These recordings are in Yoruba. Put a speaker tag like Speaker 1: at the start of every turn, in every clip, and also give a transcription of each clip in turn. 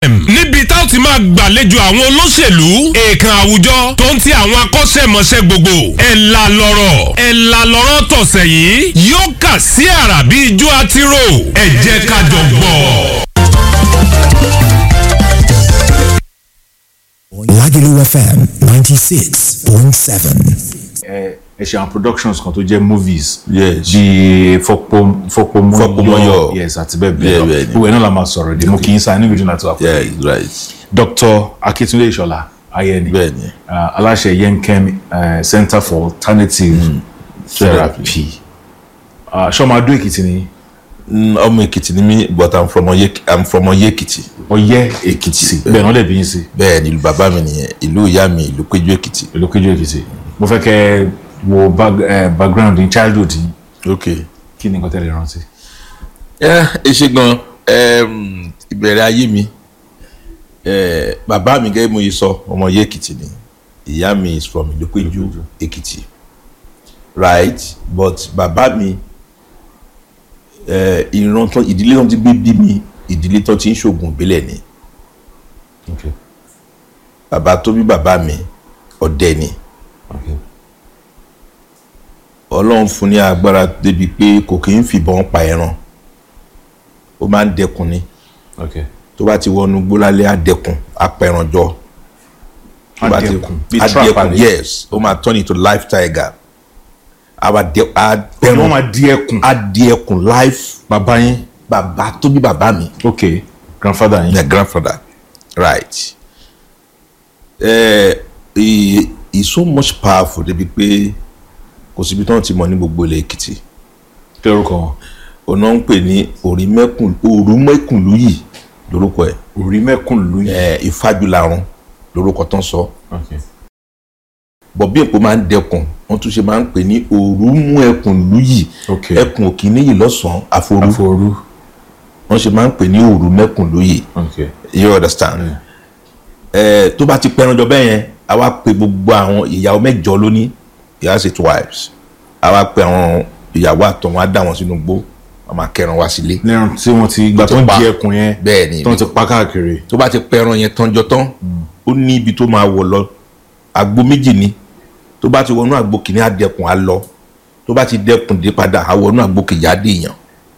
Speaker 1: níbi tá ó ti máa gbàlejò àwọn olóṣèlú èèkàn àwùjọ tó ń ti àwọn akọ́ṣẹ́mọṣẹ́ gbogbo ẹ̀ la lọ́rọ̀ ẹ̀ la lọ́rọ̀ tọ̀sẹ̀ yìí yóò kà sí àrà bí ijó àtirò ẹ̀ jẹ́ ká jọ gbọ́.
Speaker 2: Lagelu FM 96.7.
Speaker 3: ẹ ẹ ṣe àwọn productions kan tó jẹ́ movies
Speaker 4: Yes.
Speaker 3: bíi fọpọ fọpọmọyọ
Speaker 4: Fọpọmọyọ.
Speaker 3: yes àti bẹ́ẹ̀
Speaker 4: Yeah,
Speaker 3: bẹ́ẹ̀ lọ
Speaker 4: bẹ́ẹ̀ ni.
Speaker 3: gbogbo ẹ̀ náà la máa sọ̀rọ̀ dé mo kì í sa inú ìdúnà tó wà pẹ̀lú
Speaker 4: yeah
Speaker 3: yìí.
Speaker 4: right
Speaker 3: Dr. Akitunde Ìṣọ̀lá Ayẹni
Speaker 4: bẹ́ẹ̀ ni
Speaker 3: uh, aláṣẹ Yenkem uh, Center for Alternative Therapy uh, ṣọmọ Adó Èkìtì ni
Speaker 4: Mm, ọmọ èkìtì ni mí but i'm from ọyẹ i'm from ọyẹ èkìtì
Speaker 3: Ọ̀yẹ́ Èkìtì bẹ́ẹ̀ náà lè bí yín sí
Speaker 4: bẹ́ẹ̀ ni ìlú bàbá mi nìyẹn ìlú ìyá mi ìlú péjú èkìtì
Speaker 3: ìlú Kéjú Èkìtì mo fẹ́ kẹ́ ẹ wo bag- eh, background in childhood yìí
Speaker 4: ok
Speaker 3: kí ni nǹkan tẹ́lẹ̀ rántí.
Speaker 4: ẹ ẹ ṣe gan em, ìbẹ̀rẹ̀ ayé mi eh, bàbá mi gẹ́gẹ́ bí mo yẹ sọ ọmọ ọyẹ èkìtì ni ìyá mi is from ìlú péjú èkìtì right but bàbá mi eh, ìran tán ìdílé tán ti gbé bí mi ìdílé tán ti ń ṣoògùn ìbílẹ̀ ni
Speaker 3: Okay.
Speaker 4: bàbá tó bí bàbá mi ọdẹ ni
Speaker 3: Okay.
Speaker 4: ọlọ́run fún ní agbára débi pé kò kì í fìbọn pa ẹran ó máa ń dẹkun ni
Speaker 3: Okay.
Speaker 4: tó bá ti wọnú gbólálẹ́ á dẹkun á pa ẹran jọ Tó bá ti-
Speaker 3: Adẹkùn, bí
Speaker 4: á
Speaker 3: trap
Speaker 4: dẹkun
Speaker 3: àbí?
Speaker 4: yes ó máa turn into life tiger á wá dẹ á
Speaker 3: Pẹ̀lú wọn
Speaker 4: pẹran
Speaker 3: máa di ẹkùn.
Speaker 4: á dẹkun life
Speaker 3: Bàbá yín.
Speaker 4: bàbá tó bí bàbá mi
Speaker 3: Okay. Grandfather yín.
Speaker 4: my grandfather right ẹ he he so much powerful débi pé kò síbi tí wọ́n ti mọ̀ ní gbogbo ilẹ̀ èkìtì
Speaker 3: Kí lorúkọ wọn?
Speaker 4: ọ̀nà ń pè ní òrìmẹ́kùn òrùmẹ́kùnlúyì lórúkọ ẹ̀
Speaker 3: Orí mẹ́kùn lóyún.
Speaker 4: ẹ̀ ìfájúlarun lórúkọ tán sọ
Speaker 3: Okay.
Speaker 4: bọ̀ bí èpò máa ń dẹkùn wọ́n tún ṣe máa ń pè ní òrùmẹ́kùnlúyì
Speaker 3: Okay.
Speaker 4: ẹkùn òkì níyì lọ́sàn-án àforú
Speaker 3: Àforú.
Speaker 4: wọ́n ṣe máa ń pè ní òrùmẹ́kùnlúyì
Speaker 3: Okay.
Speaker 4: you understand ẹ tó bá ti pẹranjọ bẹ́ẹ̀ yẹn a wá pe gbogbo àwọn ìyàwó mẹ́jọ lóní he has eight wives a wá pe àwọn ìyàwó àtọ̀ wọn á dà wọn sínú gbó wọn máa kẹran wá sílé
Speaker 3: Lẹ́rùn tí wọ́n ti gbà
Speaker 4: ti
Speaker 3: tó ń
Speaker 4: pa.
Speaker 3: di ẹkùn yẹn.
Speaker 4: bẹ́ẹ̀ ni
Speaker 3: Tó ń ti pa káàkiri.
Speaker 4: tó bá ti pẹran yẹn tánjọ tán ó ní ibi tó máa wọ̀ lọ àgbo méjì ni tó bá ti wọnú àgbo kìíní á dẹkùn á lọ tó bá ti dẹkùn dé padà á wọnú àgbo kejì á dé èèyàn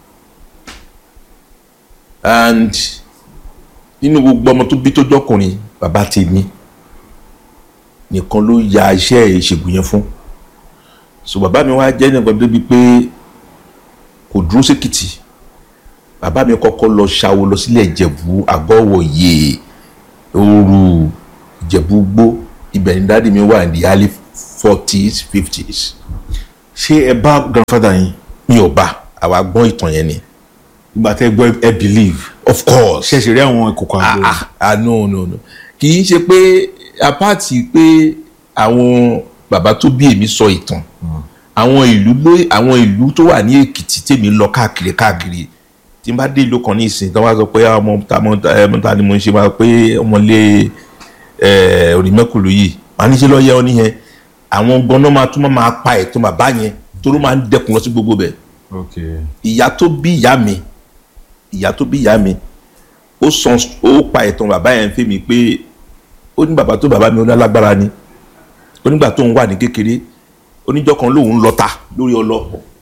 Speaker 4: and nínú gbogbo ọmọ tó bí tó jọkùnrin bàbá tèmi nìkan ló ya iṣẹ́ ìṣègùn yẹn fún so bàbá mi wá jẹ́ nìkan débi pé kò dúró sékìtì bàbá mi kọ́kọ́ lọ ṣàwo lọ sílẹ̀ ìjẹ̀bú àgọ́wòye ooru ìjẹ̀bú gbó ibẹ̀ ni dáàdi mi wà ní the early forties fifties
Speaker 3: Ṣé ẹ bá grandfather yín?
Speaker 4: mi ò bá àwa gbọ́n ìtàn yẹn ni
Speaker 3: Ìgbà tẹ́ gbọ́ ẹ believe.
Speaker 4: of course
Speaker 3: Ṣé ẹ ṣe rí àwọn ìkòkò
Speaker 4: ah
Speaker 3: àgbo?
Speaker 4: ah ah no no no kì í ṣe pé apáàtì pé àwọn bàbá tó bí èmi sọ ìtàn àwọn ìlú ló àwọn ìlú tó wà ní èkìtì tèmi lọ káàkiri káàkiri tí n bá dé ìlú kan ní ìsìn tí wọ́n bá sọ pé ah, ọmọ ta mọ ẹ mọ ta ni mo ń ṣe máa pé ọmọlé ẹ onímẹ́kùlù yìí màá ní ṣe lọ́ọ́ yẹ ọ níyẹn àwọn gbọ́nà máa tún máa pa ẹ̀tọ́ bàbá yẹn toró máa ń dẹkùn lọ sí gbogbo bẹ̀
Speaker 3: Okay.
Speaker 4: ìyá tó bí ìyá mi ìyá tó bí ìyá mi ó san ó pa ìtàn bàbá yẹn fún mi pé ó ní bàbá tó bàbá mi ó lálágbára ni ó nígbà tó ń wà ní kékeré oníjọ́ kan lòun lọ́ta lórí ọlọ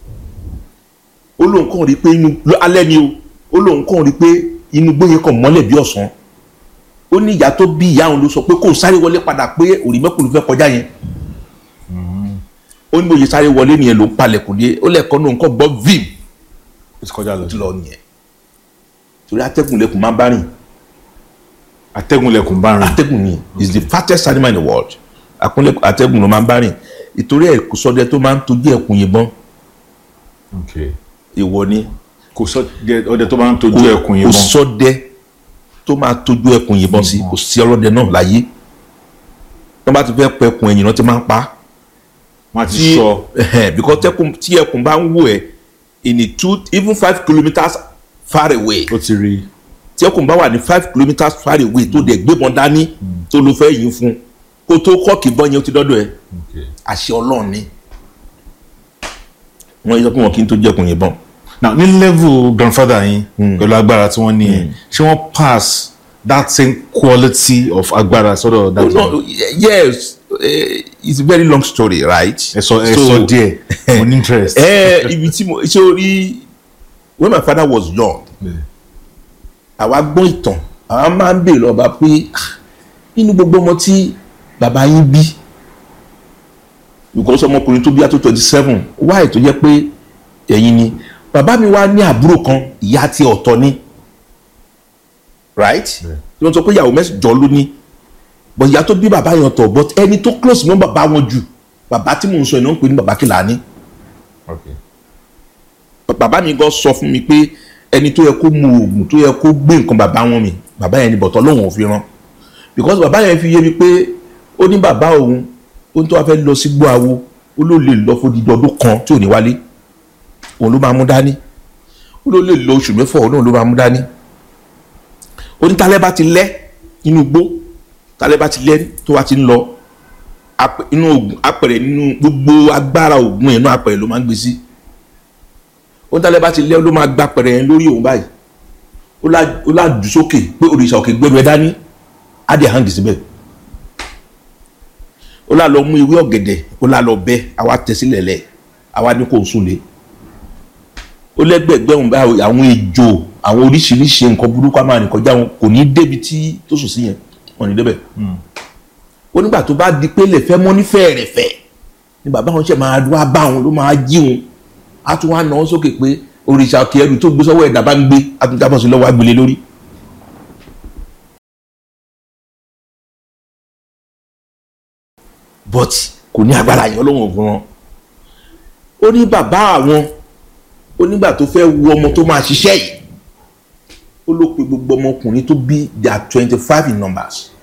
Speaker 4: ó lóun kàn rí pé inú lọ- alẹ́ ni o ó lóun kàn rí pé inú gbóyè kan mọ́lẹ̀ bí ọ̀sán ó ní ìyá tó bí ìyá òun ló sọ pé kó sáré wọlé padà pé òrìmẹ́kùn ló fẹ́ kọjá yẹn ó ní bóyá sáré wọlé nìyẹn ló ń palẹ̀kùn dé ó lẹ́ẹ̀kan náà nǹkan gbọ́ vim
Speaker 3: Ó ti kọjá lọ.
Speaker 4: ti lọ nìyẹn torí atẹ́gùn lẹ́kùn máa ń bá rìn
Speaker 3: Atẹ́gùn lẹkùn bá rìn.
Speaker 4: atẹ́gùn ni is the fastest animal in the world akúnlẹ̀ atẹ́gùn ló máa ń bá rìn ìtorí ẹ̀ kò sọdẹ tó máa ń tojú ẹ̀kún yìnbọn
Speaker 3: Okay.
Speaker 4: ìwọ ni
Speaker 3: Kò sọ jẹ ọdẹ tó bá ń tojú ẹkùn yìí
Speaker 4: kò
Speaker 3: mọ́.
Speaker 4: sọdẹ tó máa tojú ẹ̀kún yìnbọn sí kò sí ọlọ́dẹ náà láyé wọ́n bá ti fẹ́ pẹ ẹkùn ẹ̀yìn náà ti máa ń pa á
Speaker 3: Wọ́n á ti
Speaker 4: tí
Speaker 3: sọ.
Speaker 4: ẹhẹn, because tẹkùn tí ẹkùn bá ń wò ẹ in a two even five kilometres far away
Speaker 3: Ó ti rí.
Speaker 4: tí ẹkùn bá wà ní five kilometres far away tó dẹ̀ gbébọn dání tó ló fẹ́ yín fún kó tó kọ́ọ̀kì bọ́ yẹn ó ti dọ́dọ̀ ẹ̀
Speaker 3: Okay.
Speaker 4: àṣẹ ọlọ́run ni wọ́n yẹ kó wọn kí n tó jẹ́kùn yìnbọn
Speaker 3: Now ní level grandfather yín pẹ̀lú agbára tí wọ́n ní yẹn ṣé wọ́n pass that same quality of agbára sọ́dọ̀
Speaker 4: Oh,
Speaker 3: that
Speaker 4: no, y- yes eh, it's a very long story right.
Speaker 3: ẹ sọ ẹ sọ díẹ̀ mo ní interest.
Speaker 4: ẹ ibi tí mo ṣe orí when my father was young àwa gbọ́ ìtàn àwa máa ń bèèrè lọ́ba pé "Ah, nínú gbogbo ọmọ tí bàbá yín bí because ọmọkùnrin tó bí àtó twenty seven wáyé tó jẹ́ pé ẹ̀yin ni bàbá mi wá ní àbúrò kan ìyá tí ọ̀tọ̀ ni right tí wọ́n sọ pé ìyàwó mẹ́jọ ló ní but ìyá tó bí bàbá yẹn ọ̀tọ̀ but ẹni tó close mọ́ bàbá wọn jù bàbá tí mò ń sọ ẹ̀ náà ń pè ní bàbá Kìlání
Speaker 3: Okay.
Speaker 4: bàbá mi gan sọ fún mi pé ẹni tó yẹ kó mu oògùn tó yẹ kó gbé nǹkan bàbá wọn mi bàbá yẹn ni bọ̀tọ̀ lóun ò fi rán because bàbá yẹn fi yé mi pé ó ní bàbá òun ó ní tó wá fẹ́ lọ sí gbọ́ àwo ó ló lè lọ fún dídí ọdún kan tí ò ní wálé òun ló máa mú dání ó ló lè lọ oṣù mẹ́fọ̀ òun náà ló máa mú dání ó ní tálẹ́ bá ti lẹ́ nínú igbó tálẹ́ bá ti lẹ́ tó wá ti ń lọ apẹ- inú oògùn apẹ̀rẹ̀ nínú gbogbo agbára oògùn ẹ̀ náà apẹ̀rẹ̀ ló máa ń gbé sí ó ń tálẹ́ bá ti lẹ́ ló máa gba pẹ̀rẹ̀ yẹn lórí òun báyìí ó lá- ó lá jù sókè pé òrìṣà òkè gbẹrù ẹ dání á dẹ̀ hàn síbẹ̀ ó lá lọ mú ewé ọ̀gẹ̀dẹ̀ ó lá lọ bẹ́ àwa tẹ̀ sílẹ̀ lẹ̀ àwa ní kò sùn lé ó lẹ́gbẹ̀gbẹ́ òun báyìí àwọn ejò àwọn oríṣiríṣi nǹkan burúkú á máa rìn kọjá wọn kò ní débi tí tó sùn sí yẹn wọn ní débẹ̀ ó nígbà tó bá di pé lè fẹ́ mọ́ ní fẹ́ẹ̀rẹ̀fẹ́ ni bàbá wọn ṣe máa wá bá wọn ló máa jí wọn a tún wá nà án sókè pé òrìṣà òkè ẹrù tó gbé sọ́wọ́ ẹ̀dá bá ń gbé a tún jábọ̀ sí lọ́wọ́ agbélé lórí. but kò ní agbára yẹn ọlọ́wọ́n fún wọn. ó ní bàbá àwọn ó nígbà tó fẹ́ wu ọmọ tó máa ṣiṣẹ́ yìí ó ló pe gbogbo ọmọkùnrin tó bí they are twenty five in numbers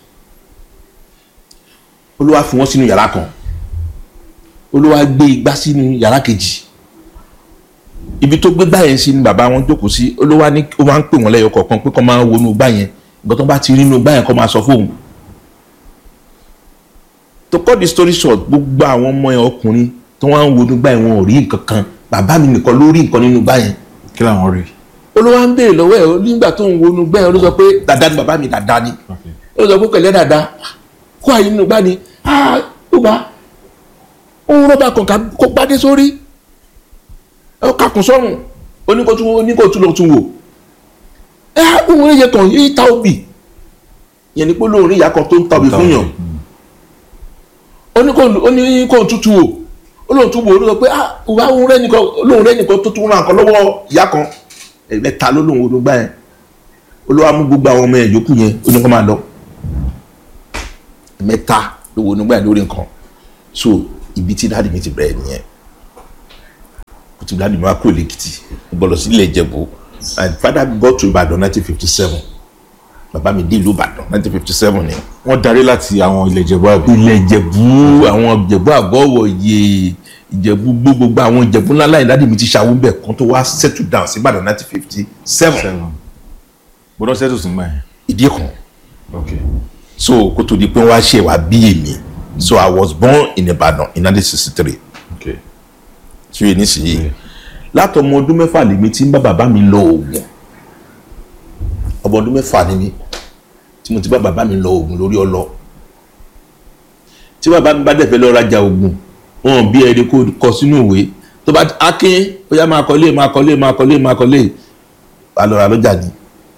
Speaker 4: ó ló wá fi wọ́n sínú yàrá kan ó ló wá gbé igbá sínú yàrá kejì ibi tó gbé gbá yẹn sí ni bàbá wọn jókòó sí ó ló wá ní ó máa ń pè wọ́n lẹ́yọ kọ̀ọ̀kan pé kó máa wọnú gbá yẹn nǹkan tó bá ti rí inú gbá yẹn kó máa sọ fóun to cut the story short gbogbo àwọn ọmọ yẹn ọkùnrin tó wá ń wọnú gbá yẹn wọn ò rí nǹkan kan bàbá mi nìkan ló rí nǹkan nínú gbá yẹn
Speaker 3: kí làwọn rí.
Speaker 4: ó ló wá ń béèrè lọ́wọ́ ẹ̀ ó nígbà tó ń wọnú gbá yẹn ó ló sọ pé dàda ni bàbá mi dàda ni ó sọ pé pẹ̀lẹ́ dàda kó àyè nínú gbá ni ah ó bá òun rọ́bà kan kó gbádé sórí ẹ kakùn sọ́run oníkótó oníkótó lọ tún wò ẹ òun rí yẹ kàn yí ta obì yẹn ni pé lóun rí ìyá kan tó ń ta obì fún yàn oníkótó tútù wò olóhùn tún wò ó ló sọ pé ah òun òun rẹ nìkan olóhùn rẹ nìkan tó tún ra nǹkan lọ́wọ́ ìyá kan ẹ̀ẹ́dẹ́ta ló lóun olùgbà yẹn olówó amú gbogbo àwọn ọmọ yẹn yòókù yẹn ó ní kó máa lọ mẹ́ta ló wo onígbà yẹn lórí nǹkan so ibi tí dáàdì mi ti bẹ̀rẹ̀ nìyẹn kò tí dáàdì mi wá kúrò lẹ́kìtì mo gbọ́dọ̀ sí ilé ìjẹ̀bú and father got to Ìbàdàn nineteen fifty seven bàbá mi dé ìlú Ìbàdàn nineteen fifty seven ni
Speaker 3: wọ́n darí láti àwọn ilẹ̀ ìjẹ̀bú àbí.
Speaker 4: ilẹ̀ ìjẹ̀bú àwọn ìjẹ̀bú àgọ́wọ̀ iye ìjẹ̀bú gbogbo àwọn ìjẹ̀bú ńlá láyé dáàdì mi ti ṣàwọn bẹ̀ kan tó wá settle down sí Ìbàdàn nineteen fifty seven
Speaker 3: seven gbọ́dọ̀ settle sí gbà yẹn.
Speaker 4: ìdí kan
Speaker 3: okay
Speaker 4: so kó tó di pé wọ́n á ṣe wá bí èmi so I was born in Ìbàdàn in nineteen sixty three
Speaker 3: okay
Speaker 4: tí o yẹ nísìnyí látọmọ ọdún mẹ́fà lèmi tí ń bá bàbá mi lọ oògùn ọmọ ọdún mẹ́fà ni mi tí mo ti bá bàbá mi lọ oògùn lórí ọlọ tí bàbá mi bá dẹ̀ fẹ́ lọ rajà oògùn wọn bí ẹni kó kọ sínú ìwé tó bá akin ó yá máa kọ́lé máa kọ́lé máa kọ́lé máa kọ́lé wà lọ́ra lọ́jà ni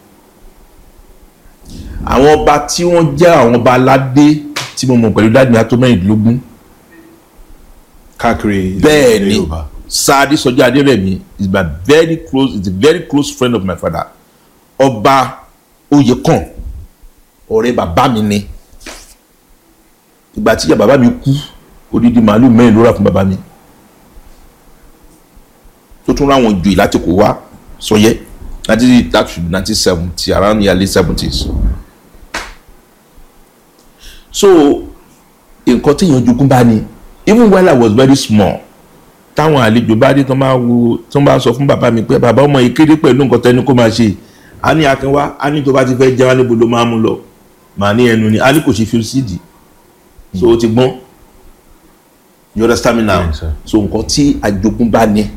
Speaker 4: àwọn ọba tí wọ́n jẹ́ àwọn ọba aládé tí mo mọ̀ pẹ̀lú dáàdì mi ató mẹ́rìndínlógún
Speaker 3: káàkiri ilẹ̀
Speaker 4: bẹ́ẹ̀ ni
Speaker 3: Yorùbá.
Speaker 4: Sadi Sọjí Adérẹ̀mí is my very close is a very close friend of my father ọba Oyèkàn ọ̀rẹ́ bàbá mi ni ìgbà tí ìyá bàbá mi kú odidi màálù mẹ́rin ló rà fún bàbá mi tó tún ráwọn joyè láti kó wá sọyẹ láti that should be nineteen seventy around the early seventies so nǹkan téèyàn jogún bá ní even while I was very small táwọn àlejò bá dé tán bá wo tán bá sọ fún bàbá mi pé bàbá ọmọ yìí kéré pẹ̀lú nǹkan tẹ́ni kó máa ṣe a ní akínwá a ní tó bá ti fẹ́ jẹun níbo ló máa mú lọ màá ní ẹnu ni a ní kò ṣe fi síìdì so o ti gbọ́n you understand me now
Speaker 3: Yes, sir.
Speaker 4: so nǹkan tí àjogún bá ní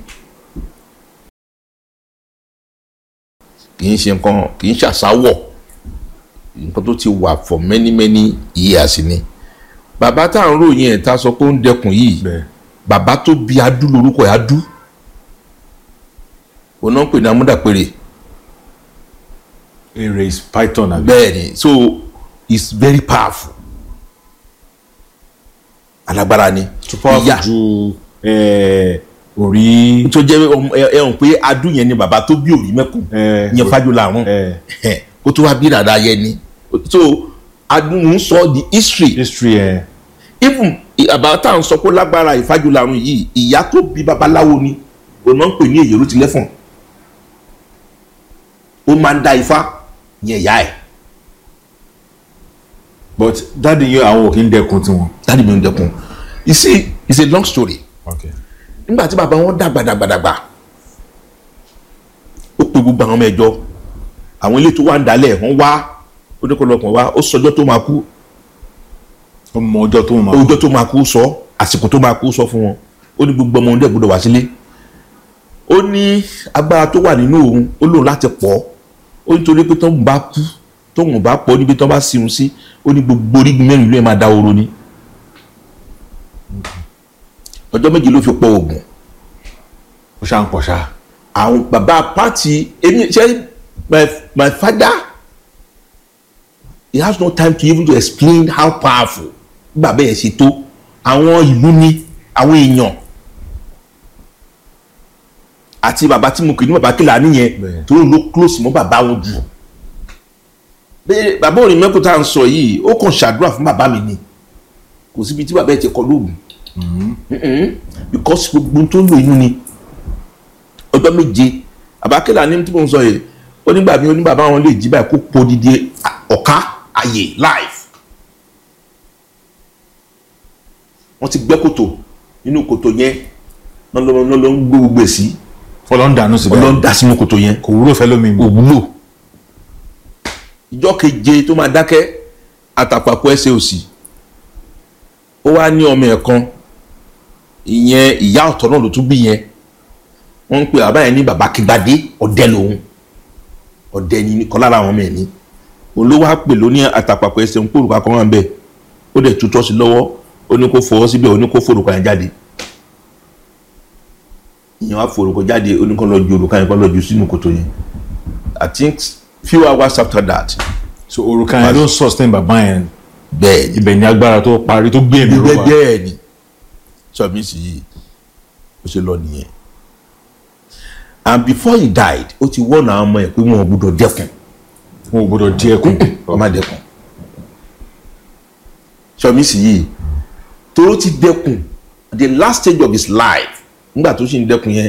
Speaker 4: kì í ṣe nǹkan kì í ṣàṣàwọ̀ nǹkan tó ti wà for many many years ni bàbá tá à ń ròyìn ẹ̀ tá a sọ pé ó ń dẹkùn yìí
Speaker 3: bẹ́ẹ̀
Speaker 4: bàbá tó bí adú lórúkọ ẹ̀ adú òun náà ń pè ní amúdàpèrè
Speaker 3: èrè is python àbí.
Speaker 4: bẹ́ẹ̀ ni so it's very powerful alágbára ni
Speaker 3: too powerful
Speaker 4: Ìyá-
Speaker 3: ju eh, orí.
Speaker 4: tó jẹ́ ọmọ- ẹ ẹ hàn pé adú yẹn ni bàbá tó bí òrí mẹ́kùn
Speaker 3: Eh,
Speaker 4: yẹn fájọlá àrùn
Speaker 3: eh,
Speaker 4: kó tó wá bí dàda yẹn ni so adú ń sọ the history
Speaker 3: history ẹ̀
Speaker 4: even àbá tá à ń sọ pé lágbára ìfájọlá àrùn yìí ìyá tó bí babaláwo ni òun náà ń pè ní èyí ló ti lẹ́fọ̀n ó máa ń da ifá yẹn ìyá ẹ̀
Speaker 3: but dáàdi yẹn àwọn ò kí ń dẹkun tiwọn.
Speaker 4: dáàdi mi ń dẹkun you see it's a long story
Speaker 3: okay.
Speaker 4: nígbà tí bàbá wọn dàgbà dàgbà dàgbà ó pe gbogbo àwọn ọmọ ẹjọ àwọn ilé tó wà ń dalẹ̀ wọ́n wá oníkọlọpọ̀ wá ó sọjọ́ tó máa kú
Speaker 3: ó mọ ọjọ́ tó máa.
Speaker 4: ọjọ́ tó máa kú sọ àsìkò tó máa kú sọ fún wọn ó ní gbogbo ọmọ ọdẹ gbọ́dọ̀ wá sílé ó ní agbára tó wà nínú òun ó lòun láti pọ̀ ó nítorí pé tóun bá kú tóun bá pọ̀ níbi tó bá sírun sí ó ní gbogbo orígun mẹ́rin ìlú ẹ̀ máa da oró ni ọjọ́ méje ló fi pọ̀ oògùn
Speaker 3: ó ṣáà ń pọ̀ ṣáà.
Speaker 4: àwọn bàbá pàtì èmi ṣe my my father he has no time to even to explain how powerful bàbá yẹn ṣe tó àwọn ìlú ni àwọn èèyàn àti bàbá tí mo kì í ní bàbá kìlà nìyẹn
Speaker 3: Bẹ́ẹ̀.
Speaker 4: tó ló close mọ́ bàbá wọn jù bẹ́ẹ̀ bàbá òní mẹ́kù tá à ń sọ yìí ó kàn ṣàdúrà fún bàbá mi ni kò síbi tí bàbá yẹn ti kọ lóògùn Mm-mm. because gbogbo tó ń lò inú ni ọjọ́ méje àbákẹ́là ní tí mo ń sọ yìí ó nígbà mi ó ní bàbá wọn lè jí báyìí kó po dídí ọ̀ká àyè live wọ́n ti gbẹ́ kòtò nínú kòtò yẹn náà ló náà ló ń gbé gbogbo ẹ̀ sí
Speaker 3: fọlọ́ ń dànù síbẹ̀.
Speaker 4: ọlọ́run dá sínú kòtò yẹn
Speaker 3: kò wúlò fẹ́ lómi mi.
Speaker 4: òwúlò ìjọ keje tó máa dákẹ́ àtàpàpọ̀ ẹsẹ̀ òsì ó wá ní ọmọ ẹ̀ kan ìyẹn ìyá ọ̀tọ̀ náà ló tún bí yẹn wọ́n ń pè bàbá yẹn ní bàbá kígbadé ọ̀dẹ lòun ọ̀dẹ ni kan lára àwọn ọmọ ẹ̀ ní òun ló wá pè lóní àtàpàpọ̀ ẹsẹ̀ ń pòrùka kan wà ń bẹ̀ ó dẹ̀ tutọ́ sí lọ́wọ́ ó ní kó fọwọ́ síbẹ̀ ó ní kó fòrùka yẹn jáde ìyẹn wá fòrùka jáde ó ní kó lọ ju òrùka yẹn kó lọ ju sínú kòtò yẹn I think few hours after that
Speaker 3: so òrùka yẹn ló ń sustain bàbá yẹn
Speaker 4: bẹ́ẹ̀ ni
Speaker 3: ibẹ̀ ni agbára tó parí tó gbé èmi
Speaker 4: bẹ́ẹ̀
Speaker 3: rọ́bà.
Speaker 4: bẹ́ẹ̀ ni sọmi sì yìí ó ṣe lọ nìyẹn and before he died ó ti wọ́n àwọn ọmọ ẹ̀ pé wọn ò gbúdọ̀ dẹ́kun
Speaker 3: wọn ò gbọdọ̀ di ẹkùn.
Speaker 4: wọ́n má dẹ́kun sọmi sì yìí tó ti dẹ́kun the last stage of his life nígbà tó sì ń dẹ́kun yẹn